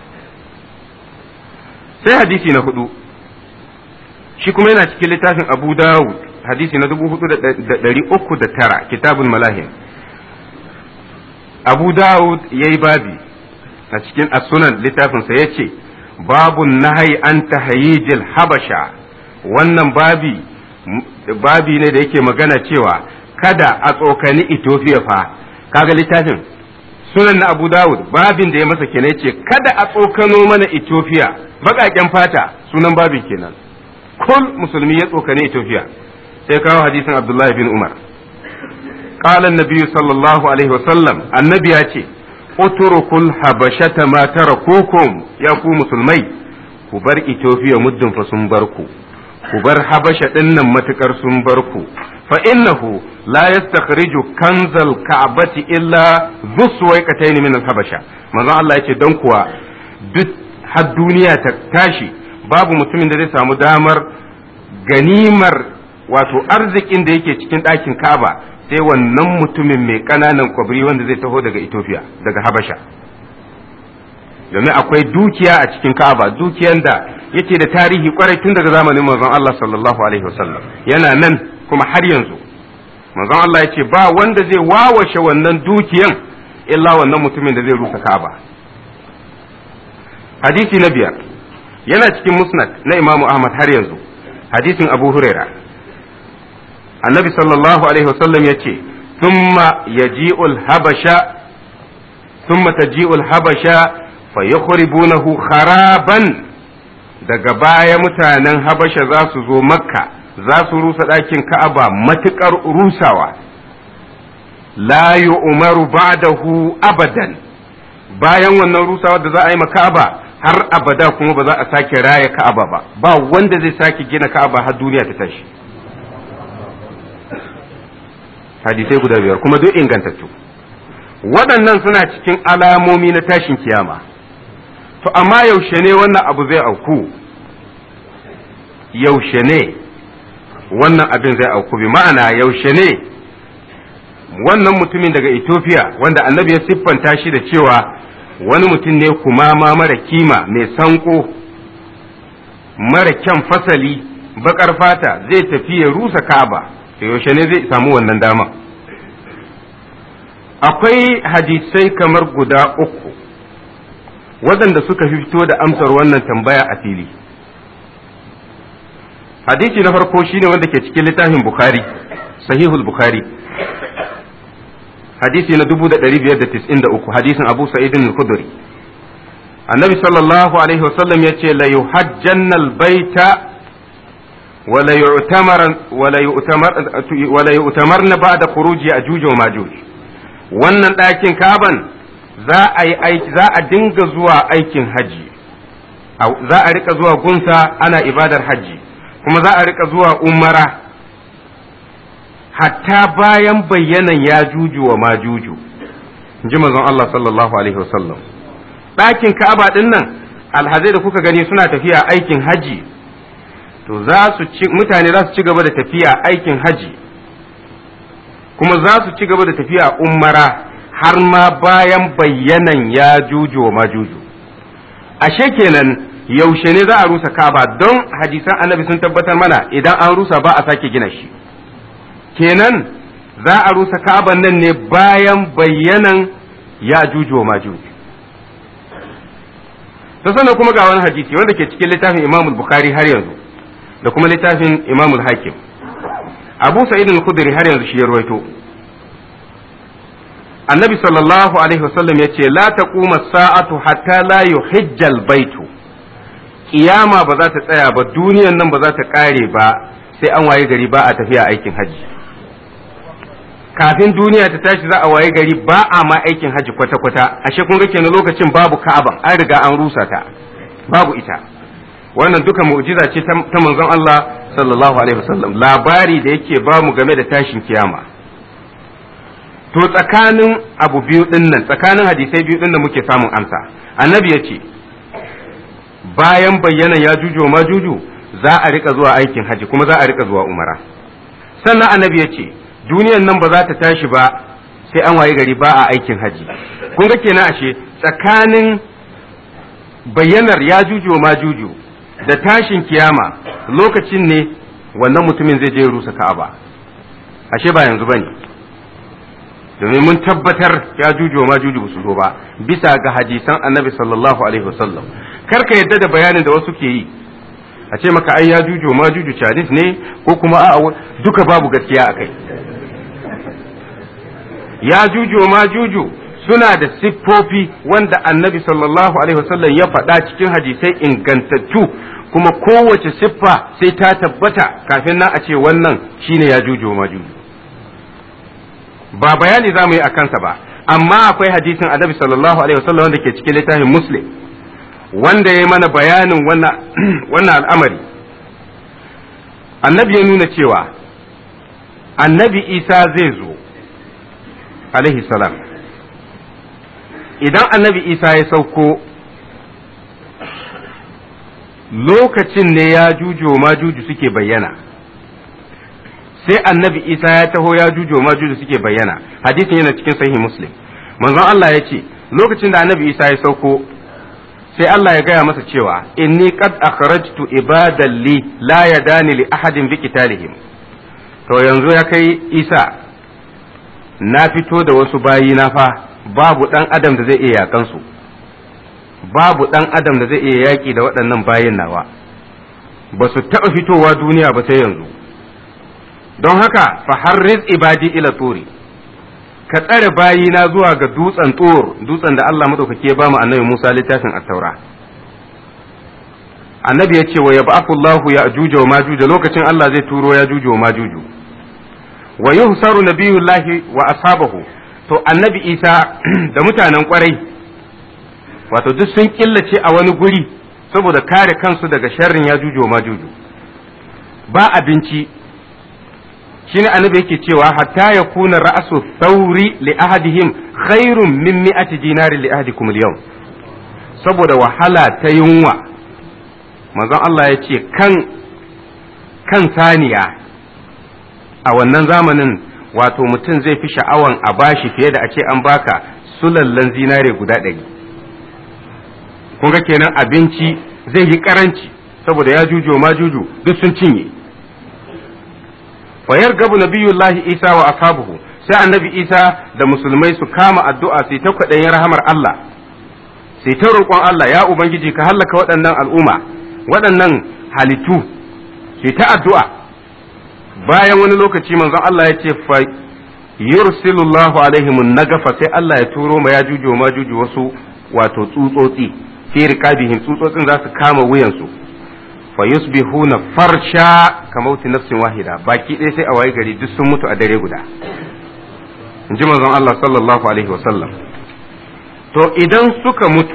sai hadisi na hudu shi kuma yana cikin littafin abu dawud hadisi na dubu hudu da ɗari uku da tara kitabun malahim abu dawud ya yi babi a cikin asunan littafinsa ya ce babun nahai an tahayijil habasha wannan babi babi ne da yake magana cewa kada a tsokani Ethiopia fa kaga littafin sunan na Abu Dawud babin da ya masa kenan ce kada a tsokano mana Ethiopia baƙaƙen fata sunan babin kenan kul musulmi ya tsokani Ethiopia sai kawo hadisin Abdullah bin Umar قال النبي صلى الله عليه وسلم النبي ياتي اتركوا الحبشة ما تركوكم يا ku musulmai ku bar Ethiopia muddin fa sun bar ku ku bar habasha dinnan matukar sun bar ku fa innahu la yastakhriju kanzal ka'bati illa dhuswayqatayn min al-habasha manzo Allah yace dan kuwa duk har duniya ta tashi babu mutumin da zai samu damar ganimar wato arzikin da yake cikin ɗakin Ka'aba sai wannan mutumin mai ƙananan kwabri wanda zai taho daga Ethiopia daga Habasha domin akwai dukiya a cikin Ka'aba dukiyan da yake da tarihi kwarai tun daga zamanin manzon Allah sallallahu alaihi wasallam yana nan kuma har yanzu manzon Allah ya ce ba wanda zai wawashe wannan dukiyan illa wannan mutumin da zai rusa Ka'aba hadisi na biyar yana cikin musnad na Imam Ahmad har yanzu hadisin Abu Huraira annabi sallallahu alaihi wasallam ya ce thumma yaji'ul habasha thumma taji'ul habasha fa yukhribunahu kharaban daga baya mutanen habasha za su zo makka za su rusa ɗakin ka'aba matuƙar rusawa la umaru ba'dahu abadan bayan wannan rusawa da za a yi ma ka'aba har abada kuma ba za a sake raya ka'aba ba ba wanda zai sake gina ka'aba har duniya ta tashi hadisai guda biyar kuma duk ingantattu waɗannan suna cikin alamomi na tashin kiyama to amma yaushe ne wannan abu zai auku yaushe ne wannan abin zai auku bi ma'ana yaushe ne wannan mutumin daga Ethiopia wanda annabi ya siffanta shi da cewa wani mutum ne kuma ma mara kima mai sanko mara kyan fasali bakar fata zai tafi ya rusa kaba to yaushe ne zai samu wannan dama akwai hadisai kamar guda uku waɗanda suka fito da amsar wannan tambaya a fili hadisi na farko shine wanda ke cikin littafin bukhari sahihul bukhari hadisi na 1593 hadisin abu sa'idin al-khudri annabi sallallahu alaihi wasallam yace la yuhajjanna al-baita ولا يؤتمر ولا يؤتمر ولا يؤتمرن بعد خروج ياجوج وماجوج wannan ɗakin kaban za a yi aiki za a dinga zuwa aikin haji za a rika zuwa gunsa ana ibadar haji kuma za a rika zuwa umara hatta bayan bayyanan ya juju wa majuju ji manzon Allah sallallahu alaihi wasallam ɗakin ka'aba ɗin nan alhazai da kuka gani suna tafiya aikin haji to za su ci mutane za su ci gaba da tafiya aikin haji kuma za su ci gaba da tafiya umara har ma bayan bayyanan ya juju wa majuju ashe kenan yaushe ne za a rusa kaba don hadisan annabi sun tabbatar mana idan an rusa ba a sake gina shi kenan za a rusa kaban nan ne bayan bayyanan ya juju wa majuju ta sannan kuma ga wani hadisi wanda ke cikin littafin imamul bukhari har yanzu da kuma littafin imamul hakim abu sa'id al-khudri har yanzu shi ya ruwaito annabi sallallahu alaihi wasallam ya ce la taquma sa'atu hatta la yuhijjal baitu kiyama ba za ta tsaya ba duniyan nan ba za ta kare ba sai an waye gari ba a tafiya aikin haji kafin duniya ta tashi za a waye gari ba a ma aikin haji kwata-kwata ashe kun ga kenan lokacin babu ka'aba an riga an rusa ta babu ita wannan duka mu'jiza ce ta manzon Allah sallallahu alaihi wasallam labari da yake ba mu game da tashin kiyama to tsakanin abu biyu din nan tsakanin hadisai biyu din da muke samun amsa annabi ya ce bayan bayyana ya juju ma juju za a rika zuwa aikin haji kuma za a rika zuwa umara sannan annabi ya ce duniyan nan ba za ta tashi ba sai an waye gari ba a aikin haji kun ga kenan ashe tsakanin bayyanar ya juju ma juju da tashin kiyama lokacin ne wannan mutumin zai je rusa ka'aba ashe ba yanzu bane domin mun tabbatar ya juju ma juju su zo ba bisa ga hadisan annabi sallallahu alaihi wasallam kar ka yadda da bayanin da wasu ke yi a ce maka ai ya juju ma juju chinese ne ko kuma a duka babu gaskiya a kai ya juju ma juju suna da siffofi wanda annabi sallallahu alaihi wasallam ya faɗa cikin hadisai ingantattu kuma kowace siffa sai ta tabbata kafin nan a ce wannan shine ya juju ma juju ba bayani za mu yi a kansa ba amma akwai hadisin annabi sallallahu alaihi wasallam wanda ke cikin littafin muslim wanda ya mana bayanin wannan al'amari annabi ya nuna cewa annabi isa zai zo alaihi salam idan annabi isa ya sauko lokacin ne ya jujo ma juju suke bayyana sai annabi isa ya taho ya jujo ma juju suke bayyana hadisin yana cikin sahih muslim manzon Allah ya ce lokacin da annabi isa ya sauko sai Allah ya gaya masa cewa inni qad akhrajtu ibadan li la yadani li ahadin bi qitalihim to yanzu ya kai isa na fito da wasu bayi na fa babu dan adam da zai iya yakan su babu dan adam da zai iya yaki da waɗannan bayin nawa ba su taɓa fitowa duniya ba sai yanzu don haka fa harriz ibadi ila turi ka tsare bayina zuwa ga dutsen tsor dutsen da Allah madaukake ya bamu annabi Musa littafin at-taura annabi ya ce wa yab'athu Allahu ya ajuja wa majuja lokacin Allah zai turo ya juju wa majuju wa yuhsaru nabiyullahi wa ashabahu to annabi Isa da mutanen kwarai wato duk sun killace a wani guri saboda kare kansu daga sharrin ya juju wa majuju ba abinci shine annabi yake cewa hatta ya kuna ra'su thawri li ahadihim khairun min mi'ati dinari li ahadikum al-yawm saboda wahala ta yunwa manzon Allah ya ce kan kan saniya a wannan zamanin wato mutum zai fi sha'awan a bashi fiye da a ce an baka sulallan zinare guda ɗari kun ga kenan abinci zai yi karanci saboda ya jujo ma juju duk sun cinye fayar gabu nabiyullahi isa wa ashabuhu sai annabi isa da musulmai su kama addu'a sai ta kwaɗayin rahamar Allah sai ta roƙon Allah ya ubangiji ka hallaka waɗannan al'umma waɗannan halittu sai ta addu'a bayan wani lokaci manzon Allah ya ce fa yursilullahu alaihim nagafa sai Allah ya turo ma ya juju ma juju wasu wato tsutsotsi fi riqabihim tsutsotsin za su kama wuyansu fa yusbihuna farsha kamauti nafsin wahida baki ɗaya sai a waye gari duk sun mutu a dare guda in ji manzon Allah sallallahu alaihi wasallam to idan suka mutu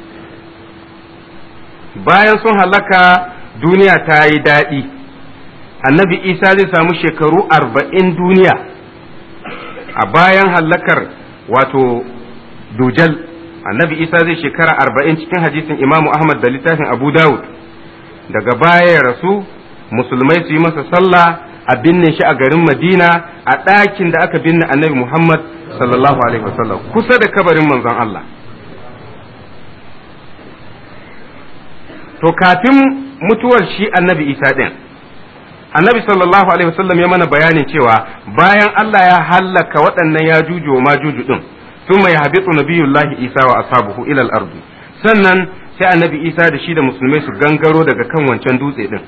bayan sun halaka duniya ta yi daɗi annabi isa zai samu shekaru arba'in duniya a bayan hallakar wato dujal annabi isa zai shekara arba'in cikin hadisin imamu ahmad da littafin abu dawud daga baya ya rasu musulmai su yi masa sallah a binne shi a garin madina a ɗakin da aka binne annabi muhammad sallallahu alaihi wasallam kusa da kabarin manzon allah to kafin mutuwar shi annabi isa ɗin annabi sallallahu alaihi wasallam ya mana bayanin cewa bayan allah ya hallaka waɗannan ya juju wa majuju ɗin ثم يهبط نبي الله isa wa ashabuhu ila al-ard sannan sai annabi isa da shi da musulmai su gangaro daga kan wancan dutse din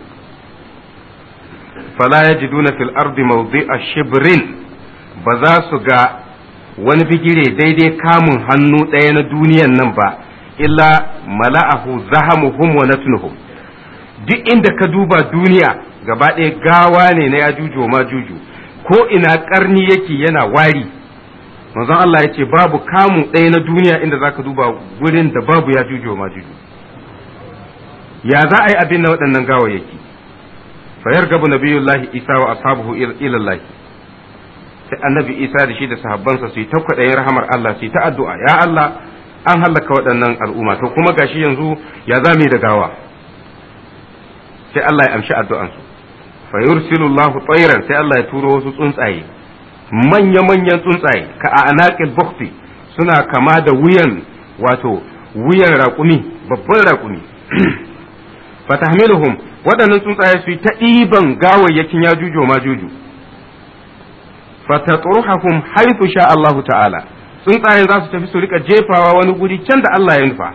fala yajiduna fil ardi mawdi'a shibrin ba za su ga wani bigire daidai kamun hannu ɗaya na duniyan nan ba illa mala'ahu zahamuhum wa natnuhum duk inda ka duba duniya gaba ɗaya gawa ne na yajuju ma juju ko ina karni yake yana wari manzon Allah ya ce babu kamun ɗaya na duniya inda za ka duba wurin da babu ya juju ma juju ya za a yi abin na waɗannan gawayyaki fayar gabu nabiyullahi isa wa ashabuhu ilallahi sai annabi isa da shi da sahabbansa su yi ta kwaɗayin rahamar Allah su yi ta addu'a ya Allah an hallaka waɗannan al'umma to kuma gashi yanzu ya za mu yi da gawa sai Allah ya amshi addu'ansu fa yursilu Allah tsairan sai Allah ya turo wasu tsuntsaye manya manyan tsuntsaye ka a anaqil bukhti suna kama da wuyan wato wuyan raƙumi babban raƙumi fatahmiluhum waɗannan tsuntsaye su yi ta ɗiban gawayyakin ya jujo ma juju fatatruhum haythu sha Allah ta'ala tsuntsayen za su tafi su rika jefawa wani guri can da Allah ya nufa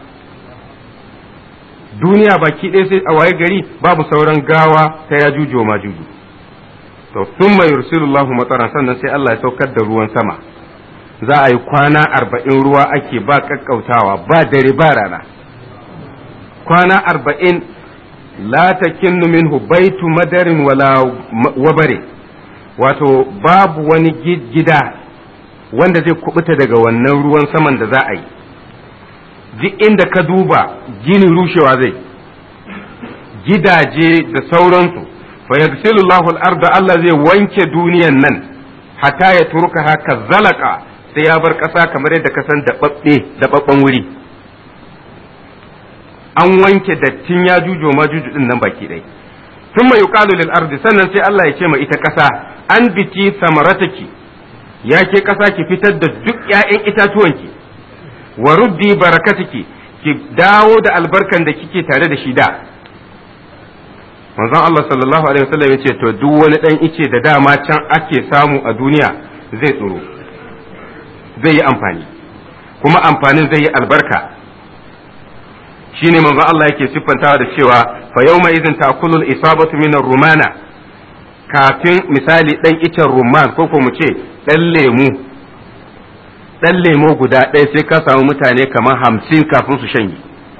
duniya baki ɗaya sai a waye gari babu sauran gawa ta ya jujo ma juju to thumma yursilullahu mataran sannan sai Allah ya saukar da ruwan sama za a yi kwana arba'in ruwa ake ba kakkautawa ba dare ba rana kwana arba'in la takinnu minhu baitu madarin wala wabare wato babu wani gida wanda zai kubuta daga wannan ruwan saman da za a yi duk inda ka duba gini rushewa zai gidaje da sauransu fa yagsilullahu al-arda Allah zai wanke duniyan nan hatta ya turka haka zalaka sai ya bar ƙasa kamar yadda ka san daɓaɓɓen wuri an wanke dattin ya jujo ma juju din nan baki ɗai tun mai yuqalu lil ardi sannan sai Allah ya ce ma ita ƙasa an biti samarataki ya ke ƙasa ki fitar da duk ƴaƴan itatuwanki wa ruddi barakatiki ki dawo da albarkan da kike tare da shi da manzon Allah sallallahu alaihi wasallam ya ce to duk wani dan ice da dama can ake samu a duniya zai tsoro zai yi amfani kuma amfanin zai yi albarka shine manzo Allah yake siffantawa da cewa fa yawma idin ta'kulul isabatu min rumana kafin misali dan icen rumman ko ko mu ce dan lemu dan lemo guda ɗaya sai ka samu mutane kamar hamsin kafin su shanye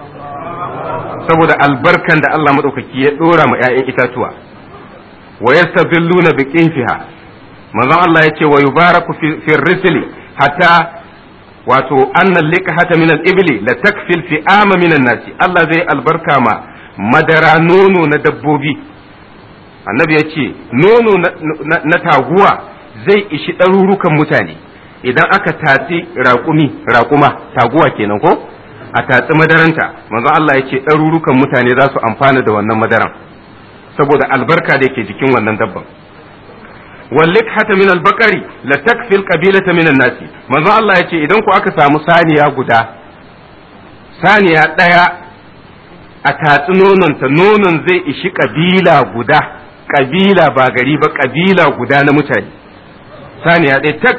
saboda albarkan da Allah madaukaki ya dora ma 'ya'yan itatuwa wa yastazilluna bi qinfiha manzon Allah yace wa yubaraku fi risli hatta wato annan liqahata min al-ibli la takfil fi ama min nasi Allah zai albarka ma madara nono na dabbobi annabi ya ce nono na taguwa zai ishi ɗarurukan mutane idan aka tatsi raƙumi raƙuma taguwa kenan ko a tatsi madaranta manzo Allah ya ce ɗarurukan mutane za su amfana da wannan madaran saboda albarka da yake jikin wannan dabban واللقحة من البقر لتكفي القبيلة من الناس manzo Allah ya ce idan ku aka samu saniya guda saniya ɗaya a tatsi nononta nonon zai ishi ƙabila guda ƙabila ba gari ba ƙabila guda na mutane saniya ɗaya tak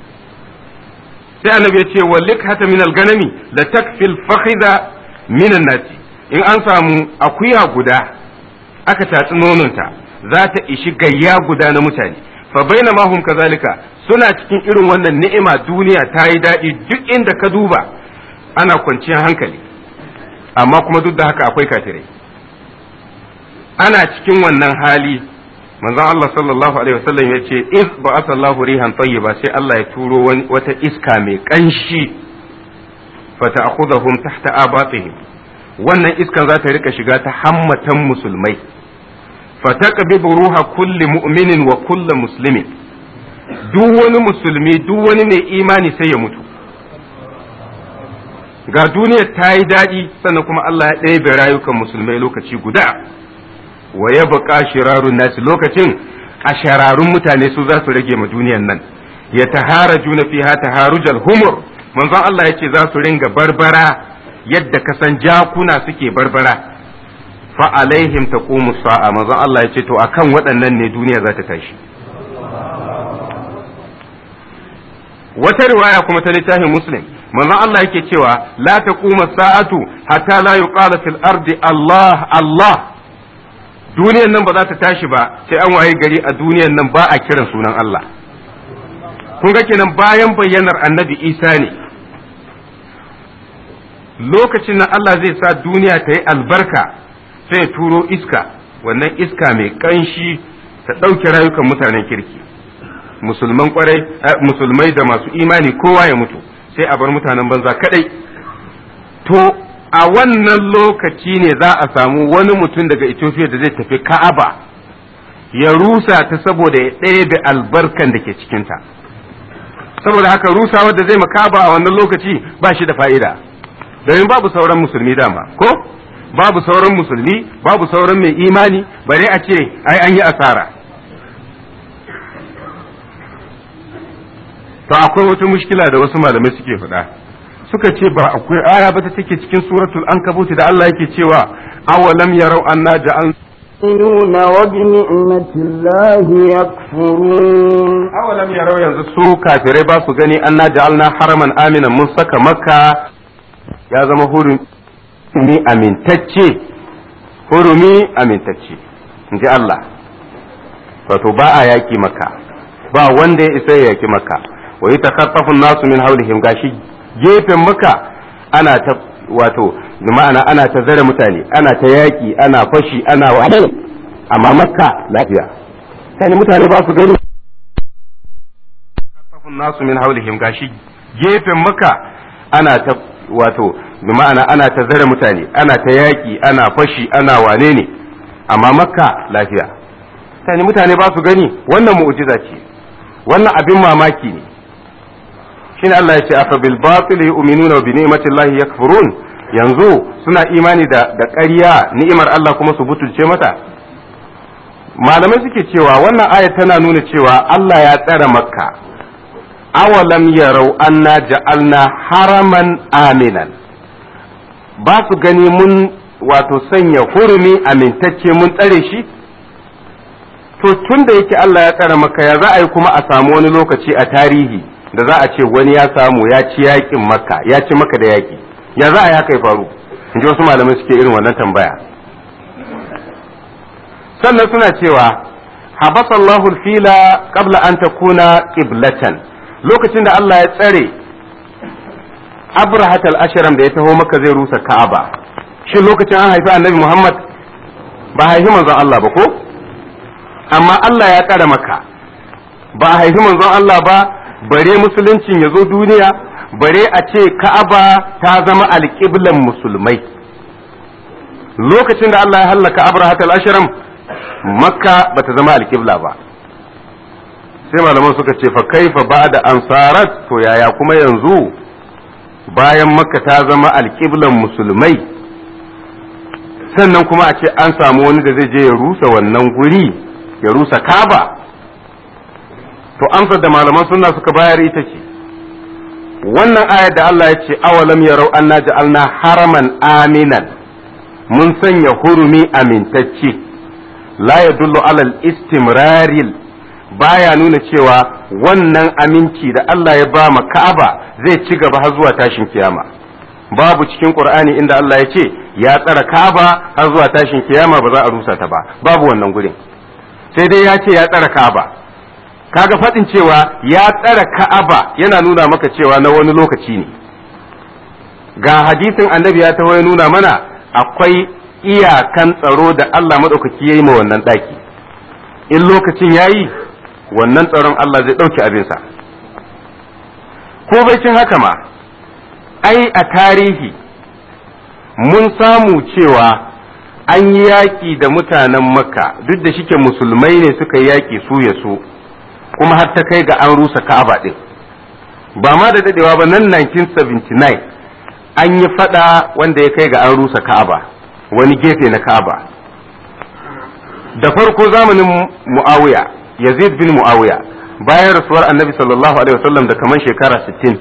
sai annabi ya ce wa likhata min al-ganami la takfil fakhidha min nasi in an samu akuya guda aka tatsi nononta za ta ishi gayya guda na mutane fa baina ma hum kazalika suna cikin irin wannan ni'ima duniya ta yi daɗi duk inda ka duba ana kwanciyar hankali amma kuma duk da haka akwai kafirai ana cikin wannan hali manzon Allah sallallahu alaihi wasallam ya ce iz ba'atha Allahu rihan tayyiba sai Allah ya turo wata iska mai kanshi fata'khudhum tahta abatihim wannan iskan za ta rika shiga ta hammatan musulmai fataqbidu ruha kulli mu'minin wa kulli muslimin duk wani musulmi duk wani mai imani sai ya mutu ga duniya ta yi daɗi sannan kuma Allah ya ɗebe rayukan musulmai lokaci guda wa ya buƙa shirarun nasi lokacin a shararun mutane su za su rage ma duniyan nan ya tahara juna fiha taharujal humur manzon Allah ya ce za su ringa barbara yadda kasan jakuna suke barbara fa alaihim taqumu sa'a manzon Allah ya ce to akan waɗannan ne duniya za ta tashi wata riwaya kuma ta littafin muslim manzon Allah yake cewa la taquma sa'atu hatta la yuqala fil ardi Allah Allah duniyan nan ba za ta tashi ba sai an waye gari a duniyan nan ba a kiran sunan Allah kun ga kenan bayan bayyanar annabi Isa ne lokacin nan Allah zai sa duniya ta yi albarka sai ya turo iska wannan iska mai kanshi ta ɗauke rayukan mutanen kirki musulman kwarai musulmai da masu imani kowa ya mutu sai a bar mutanen banza kadai to a wannan lokaci ne za a samu wani mutum daga Ethiopia da zai tafi Ka'aba ya rusa ta saboda ya ɗebe albarkan da ke cikinta saboda haka rusa wadda zai makaba a wannan lokaci ba shi da fa'ida domin babu sauran musulmi dama ko babu sauran musulmi babu sauran mai imani bare a ce ai an yi asara to akwai wata mushkila da wasu malamai suke faɗa suka ce ba akwai aya ba ta take cikin suratul ankabut da Allah yake cewa awalam yarau anna ja'al يؤمنون وبنعمة الله يكفرون awalam yarau yanzu su kafirai ba su gani anna ja'alna haraman aminan mun saka makka ya zama hurumi amintacce hurumi amintacce in ji Allah wato ba a yaki maka ba wanda ya isa ya yaki maka wa yi takaffafun nasu min haulihim gashi gefen maka ana ta wato ma'ana ana ta zare mutane ana ta yaki ana fashi ana wahala amma makka lafiya sai mutane ba su gani takaffafun nasu min haulihim gashi gefen maka ana ta wato ma'ana ana ta zare mutane ana ta yaki ana fashi ana wane ne amma makka lafiya sai mutane ba su gani wannan mu'jiza ce wannan abin mamaki ne shine Allah ya ce afa bil batil yu'minuna wa bi ni'matillahi yakfurun yanzu suna imani da da ƙarya ni'imar Allah kuma su butulce mata malamai suke cewa wannan aya tana nuna cewa Allah ya tsara makka awalam yarau anna ja'alna haraman aminan ba su gani mun wato sanya hurumi amintacce mun tsare shi to tun da yake Allah ya tsara maka ya za a yi kuma a samu wani lokaci a tarihi da za a ce wani ya samu ya ci yakin makka ya ci maka da yaki ya za a yi haka ya faru in ji wasu malamai suke irin wannan tambaya sannan suna cewa habasallahu fila qabla an takuna qiblatan lokacin da Allah ya tsare abrahat al-ashram da ya taho maka zai rusa ka'aba shin lokacin an haifi annabi muhammad ba haifi manzon Allah ba ko amma Allah ya tsare maka ba a haifi manzon Allah ba bare musuluncin ya zo duniya bare a ce ka'aba ta zama alƙiblan musulmai lokacin da Allah ya hallaka abrahat al-ashram makka ba ta zama alƙibla ba sai malaman suka ce fa kaifa ba'da ansarat to yaya kuma yanzu bayan makka ta zama alƙiblan musulmai sannan kuma a ce an samu wani da zai je ya rusa wannan guri ya rusa kaba to amsar da malaman sunna suka bayar ita ce wannan ayar da Allah ya ce awalam yarau anna ja'alna haraman aminan mun sanya hurumi amintacce la yadullu alal istimraril baya nuna cewa wannan aminci da Allah ya ba ma Ka'aba zai ci gaba har zuwa tashin kiyama babu cikin Qur'ani inda Allah ya ce ya tsara Ka'aba har zuwa tashin kiyama ba za a rusa ta ba babu wannan gurin sai dai ya ce ya tsara Ka'aba kaga faɗin cewa ya tsara Ka'aba yana nuna maka cewa na wani lokaci ne ga hadisin annabi ya taho ya nuna mana akwai iyakan tsaro da Allah maɗaukaki ya yi ma wannan ɗaki in lokacin ya yi wannan tsaron Allah zai ɗauki abinsa ko cin haka ma ai a tarihi mun samu cewa an yi yaƙi da mutanen makka duk da shike musulmai ne suka yi yaƙi su ya su kuma har ta kai ga an rusa ka'aba ɗin ba ma da dadewa ba nan 1979 an yi fada wanda ya kai ga an rusa ka'aba wani gefe na ka'aba da farko zamanin mu'awiya yazid bin mu'awiya bayan rasuwar annabi sallallahu alaihi wasallam da kamar shekara 60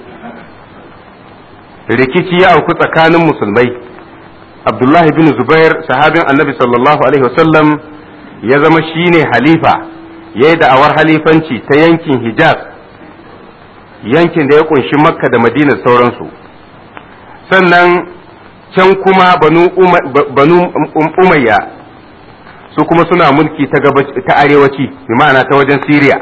rikici ya auku tsakanin musulmai abdullahi bin zubair sahabin annabi sallallahu alaihi wasallam ya zama shine halifa ya yi da'awar halifanci ta yankin hijaz yankin da ya kunshi makka da madina sauransu sannan can kuma banu umayya su kuma suna mulki ta arewaci bi ma'ana ta wajen siriya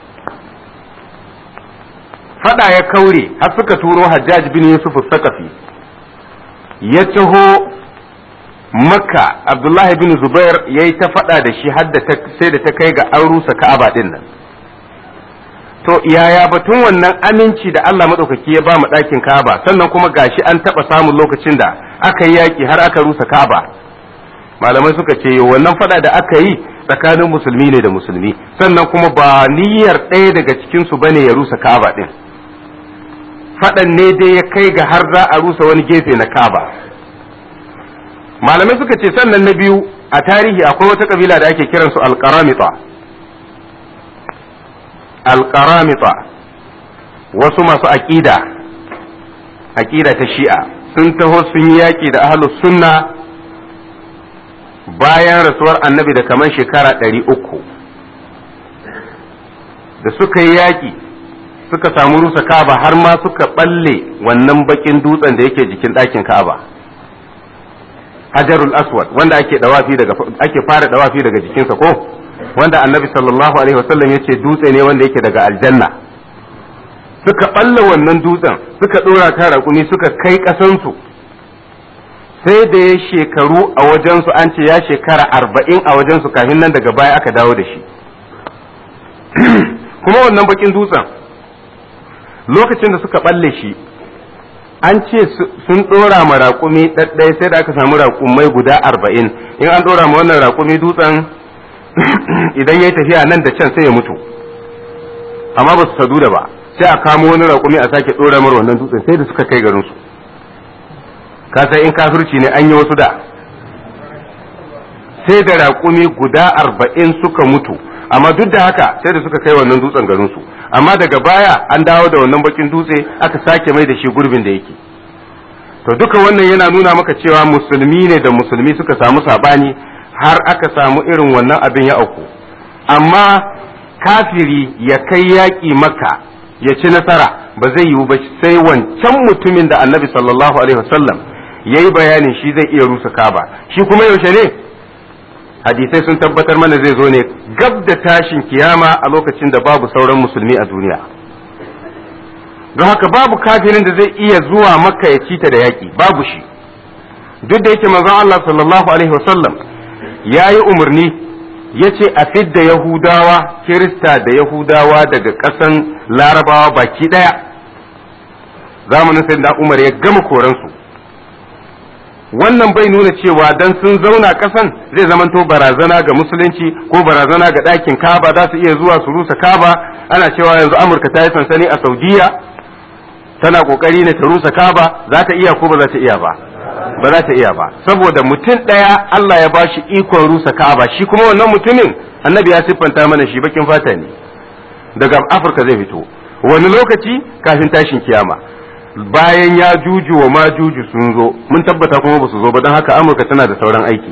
fada ya kaure har suka turo hajjaj bin yusuf sakafi ya taho makka abdullahi bin zubair ya yi ta fada da shi har sai da ta kai ga an rusa ka'aba din nan to yaya batun wannan aminci da Allah maɗaukaki ya ba mu ɗakin Ka'aba sannan kuma gashi an taɓa samun lokacin da aka yi yaƙi har aka rusa ka'aba malamai suka ce wannan fada da aka yi tsakanin musulmi ne da musulmi sannan kuma ba niyyar ɗaya daga cikinsu ba ne ya rusa ka'aba ɗin faɗan ne dai ya kai ga har za a rusa wani gefe na ka'aba malamai suka ce sannan na biyu a tarihi akwai wata kabila da ake kiransu alƙaramita alƙaramita wasu masu aƙida aƙida ta shi'a sun taho sun yi yaƙi da ahlus sunna bayan rasuwar annabi da kamar shekara ɗari uku da suka yi yaƙi suka samu rusa ka'aba har ma suka ɓalle wannan baƙin dutsen da yake jikin ɗakin ka'aba hajarul aswad wanda ake dawafi daga ake fara dawafi daga jikinsa ko wanda annabi sallallahu alaihi wasallam yace dutse ne wanda yake daga aljanna suka ɓalla wannan dutsen suka ɗora ta raƙumi suka kai ƙasansu sai da ya shekaru a wajensu an ce ya shekara arba'in a wajensu kafin nan daga baya aka dawo da shi kuma wannan bakin dutsen lokacin da suka balle shi an ce sun ɗora ma raƙumi ɗaɗɗaya sai da aka samu raƙumai guda arba'in in an ɗora ma wannan raƙumi dutsen idan ya yi tafiya nan da can sai ya mutu amma ba su sadu da ba sai a kamo wani raƙumi a sake ɗora mara wannan dutsen sai da suka kai garinsu ka sai in kafirci ne an yi wasu da sai da raƙumi guda arba'in suka mutu amma duk da haka sai da suka kai wannan dutsen garinsu amma daga baya an dawo da wannan bakin dutse aka sake mai da shi gurbin da yake to duka wannan yana nuna maka cewa musulmi ne da musulmi suka samu sabani har aka samu irin wannan abin ya auku amma kafiri ya kai yaƙi maka ya ci nasara ba zai yiwu ba sai wancan mutumin da annabi sallallahu alaihi wasallam ya yi bayanin shi zai iya rusa kaba shi kuma yaushe ne hadisai sun tabbatar mana zai zo ne gab da tashin kiyama a lokacin da babu sauran musulmi a duniya don haka babu kafirin da zai iya zuwa maka ya cita da yaƙi babu shi duk da yake manzon Allah sallallahu alaihi wasallam ya yi umarni ya ce a fidda yahudawa kirista da yahudawa daga ƙasan larabawa baki ɗaya zamanin sai da umar ya gama koransu wannan bai nuna cewa dan sun zauna ƙasan zai zamanto barazana ga musulunci ko barazana ga ɗakin kaba za su iya zuwa su rusa kaba ana cewa yanzu amurka ta yi sansani a saudiya tana ƙoƙari ne ta rusa kaba za ta iya ko ba za ta iya ba ba za ta iya ba saboda mutum ɗaya Allah ya ba shi ikon rusa kaba shi kuma wannan mutumin annabi ya siffanta mana shi bakin fata ne daga afirka zai fito wani lokaci kafin tashin kiyama bayan ya juju wa ma juju sun zo mun tabbata kuma ba su zo ba don haka amurka tana da sauran aiki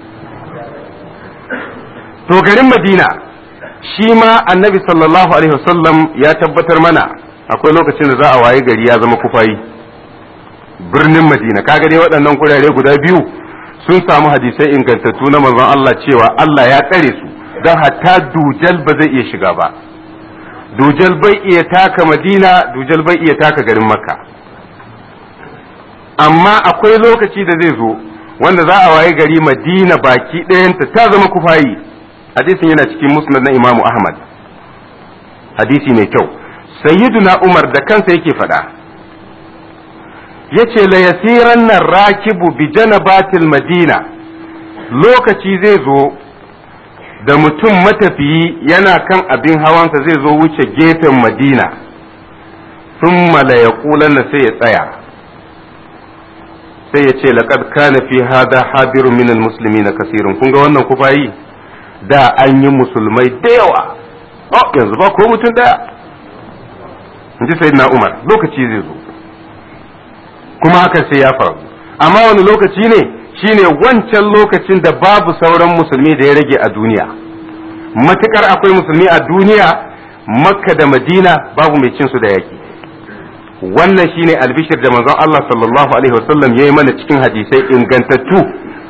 to garin madina shi ma annabi sallallahu alaihi wasallam ya tabbatar mana akwai lokacin da za a waye gari ya zama kufayi birnin madina kaga dai waɗannan kurare guda biyu sun samu hadisai ingantattu na manzon Allah cewa Allah ya tsare su don hatta dujal ba zai iya shiga ba dujal bai iya taka madina dujal bai iya taka garin makka amma akwai lokaci da zai zo wanda za a waye gari madina baki ɗayanta ta zama kufayi hadisin yana cikin musnad na imamu ahmad hadisi mai kyau sayyiduna umar da kansa yake faɗa yace la yasiran nan rakibu bi janabatil madina lokaci zai zo da mutum matafiyi yana kan abin hawansa zai zo wuce gefen madina sun la yaqulan sai ya tsaya sai ya ce laqad kana fi hada habirun minal muslimin kasirun kun ga wannan kufayi da an yi musulmai da yawa oh yanzu ba ko mutum daya in ji sayyidina umar lokaci zai zo kuma hakan sai ya faru amma wani lokaci ne shine wancan lokacin da babu sauran musulmi da ya rage a duniya matukar akwai musulmi a duniya makka da madina babu mai cin su da yaki wannan shine albishir da manzon Allah sallallahu alaihi wasallam ya yi mana cikin hadisai ingantattu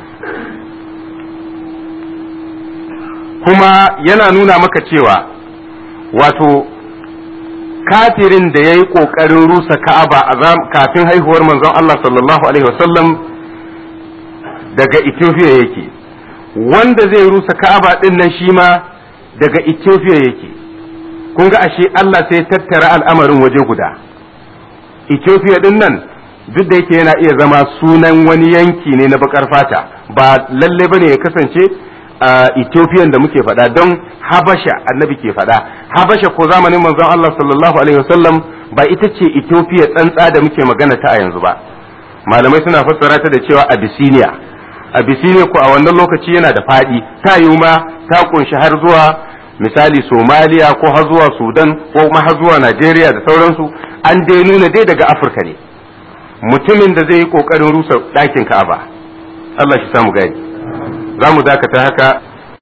kuma yana nuna maka cewa wato kafirin da ya yi ƙoƙarin rusa ka'aba kafin haihuwar manzon Allah sallallahu alaihi wasallam daga Ethiopia yake wanda zai rusa ka'aba ɗin nan shi ma daga Ethiopia yake kun ga ashe Allah sai tattara al'amarin waje guda Ethiopia ɗin nan duk da yake yana iya zama sunan wani yanki ne na bakar fata ba lalle bane ya kasance a Ethiopian da muke faɗa don Habasha annabi ke faɗa Habasha ko zamanin manzon Allah sallallahu alaihi wasallam ba ita ce Ethiopia tsantsa da muke magana ta a yanzu ba malamai suna fassara ta da cewa Abyssinia Abyssinia ko a wannan lokaci yana da faɗi ta yiwu ma ta kunshi har zuwa misali Somalia ko har zuwa Sudan ko kuma har zuwa Najeriya da sauransu an dai nuna dai daga Afirka ne mutumin da zai yi kokarin rusa ɗakin Ka'aba Allah shi samu gani za mu dakata haka